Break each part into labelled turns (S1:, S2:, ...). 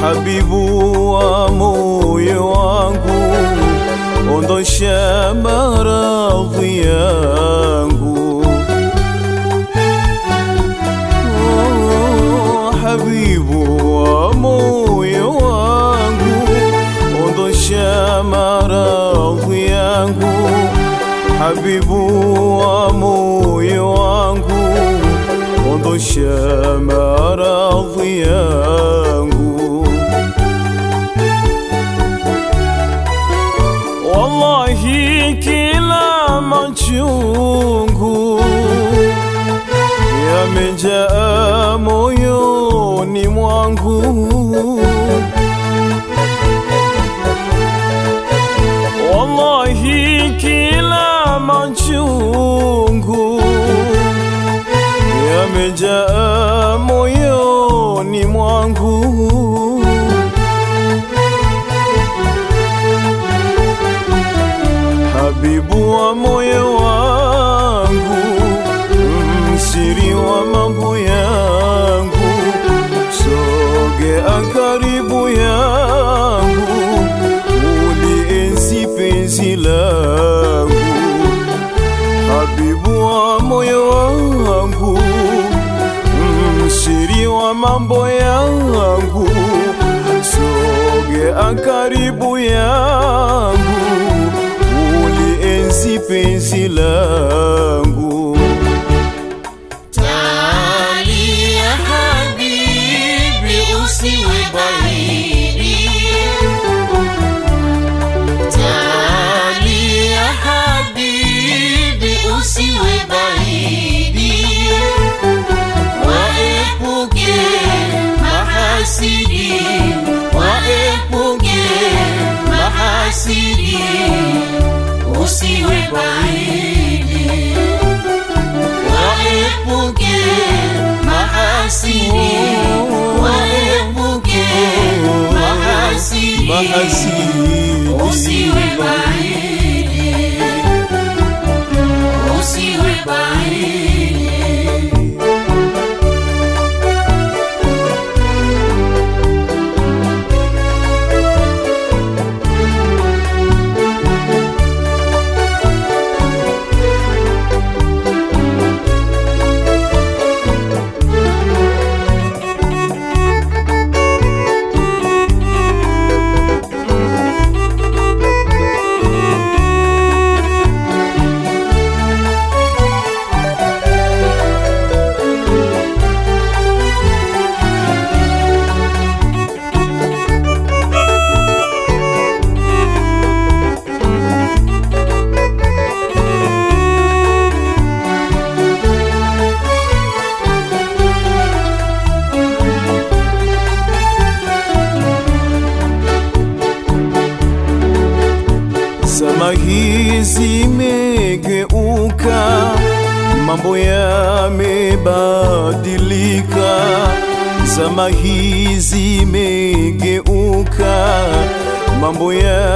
S1: habibu wa moyo wangu, ondosha maradhi yangu. Oh, habibu wa moyo wangu, ondosha maradhi yangu. Habibu wa moyo wangu, ondosha maradhi yangu. Wallahi kila machungu yamejaa moyoni mwangu. Wallahi kila machungu yamejaa moyoni mwangu. Habibu wa moyo wangu, msiri wa mambo yangu, sogea karibu yangu, ulienzi penzi langu. Habibu wa moyo wangu, msiri wa mambo yangu, sogea karibu yangu, ulienzi penzi langu.
S2: Tali ya habibi usiwe baridi. Tali ya habibi usiwe baridi. Waepuke mahasidi, waepuke mahasidi, usiwe baridi waepuke mahasidi, waepuke mahasidi,
S1: Mahasidi.
S2: usiwe baridi, usiwe baridi.
S1: Zama hizi zimegeuka, mambo yamebadilika. Zama hizi zimegeuka, mambo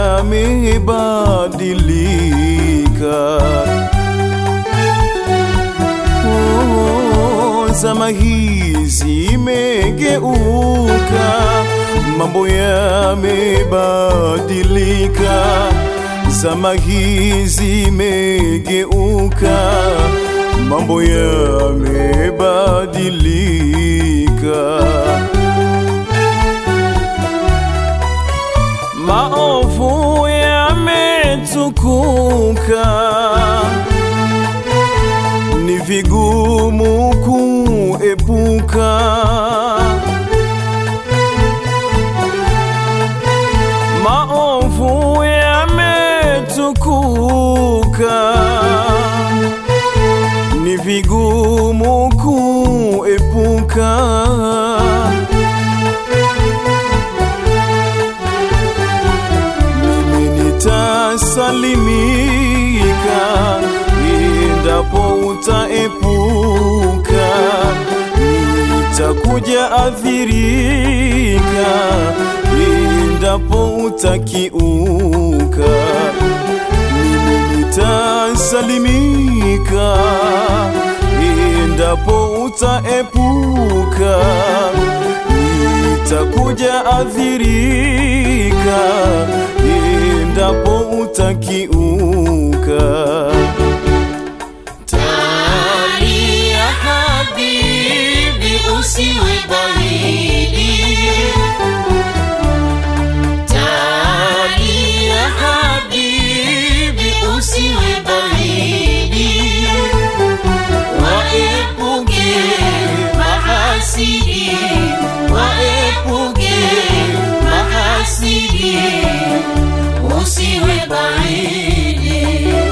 S1: yamebadilika. Oh, zama hizi imegeuka, mambo yamebadilika. Zama hizi imegeuka, mambo yamebadilika. Maovu yametukuka ni vigumu kuepuka. Maovu yametukuka, ni vigumu kuepuka. Mimi nitasalimika endapo utaepuka, nitakuja athirika endapo utakiuka. Mimi nitasalimika endapo utaepuka, utakuja adhirika endapo utakiuka.
S2: Talia habibi, usiwe baridi. Talia habibi, usiwe baridi. Waepuke mahasidi, waepuke mahasidi, usiwe baridi.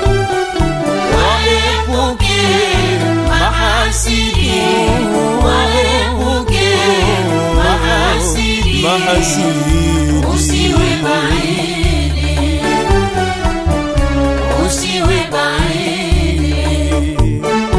S2: Waepuke mahasidi, waepuke mahasidi,
S1: Mahasidi
S2: usiwe baridi, usiwe baridi.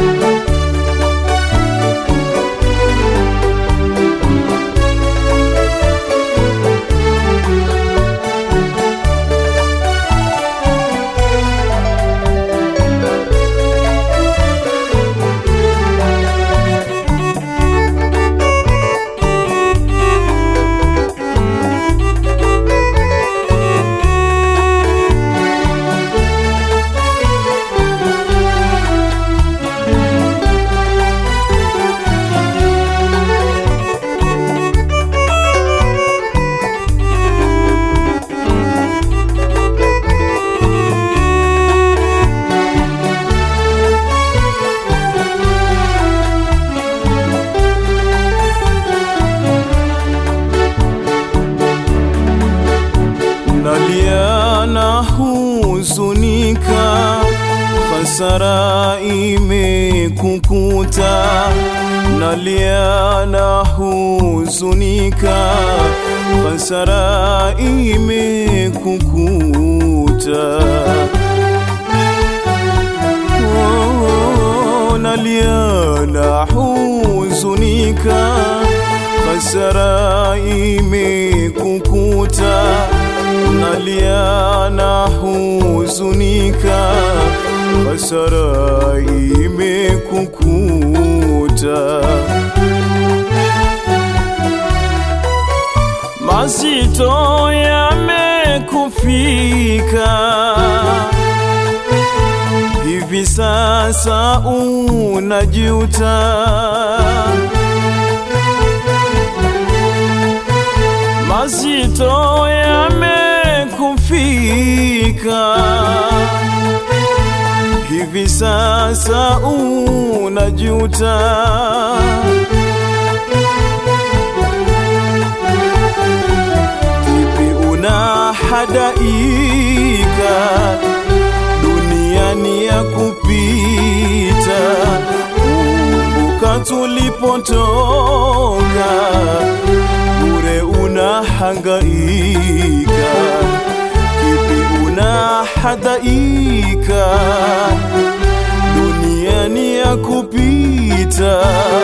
S1: nalia na huzunika, hasara imekukuta. Nalia na huzunika, hasara imekukuta. Oh, nalia na huzunika, hasara imekukuta. Nalia na huzunika, hasara imekukuta. Mazito yamekufika hivi sasa unajuta, mazito yamekufika, hivi sasa unajuta. Vipi unahadaika duniani ya kupita, kumbuka tulipotoka, bure unahangaika. Kipi unahadaika duniani ya kupita,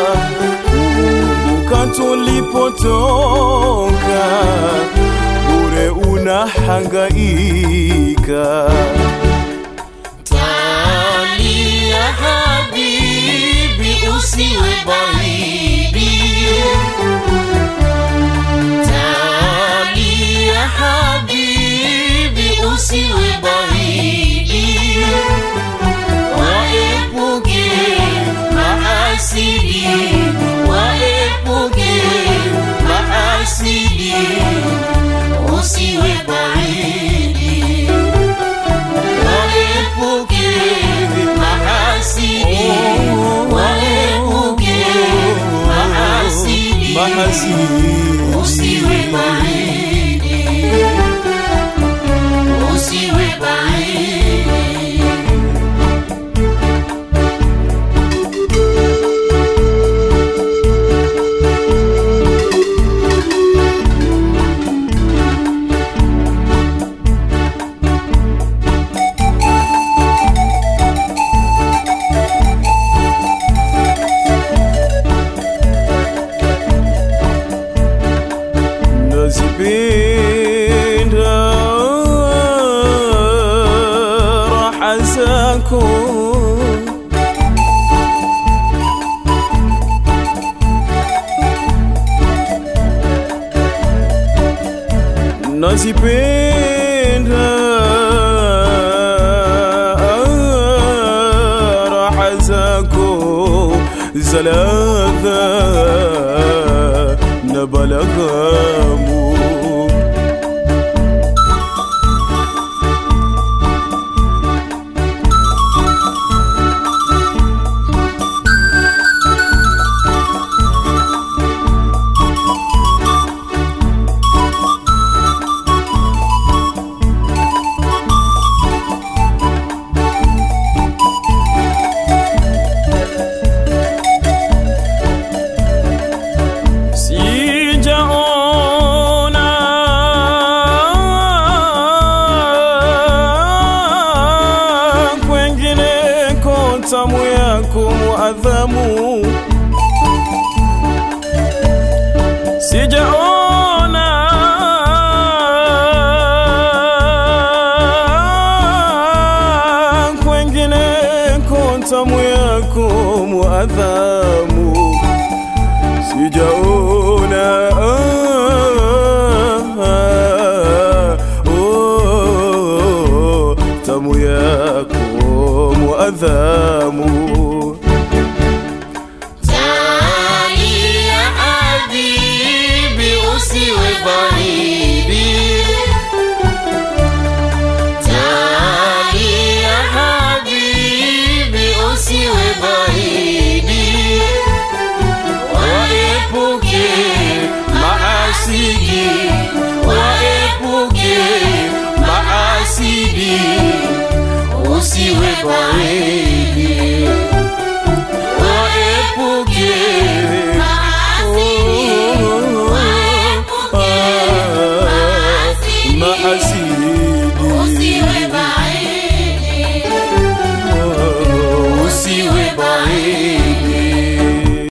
S1: kumbuka tulipotoka, bure unahangaika.
S2: Talia habibi, usiwe baridi. Talia habibi, usiwe baridi. Waepuke mahasidi, waepuke mahasidi, usiwe baridi.
S1: nazipenda raha zako za ladha na balaghamu sijaona kwengineko tamu yako muadhamu sijaona kwengineko tamu yako muadhamu sijaona ah, oh, tamu yako muadhamu
S2: Tali ya habibi usiwe baridi Tali ya habibi usiwe baridi Waepuke maasidi Waepuke maasidi Usiwe baridi Waepuke maasidi Waepuke maasidi
S1: maasidi
S2: Usiwe baridi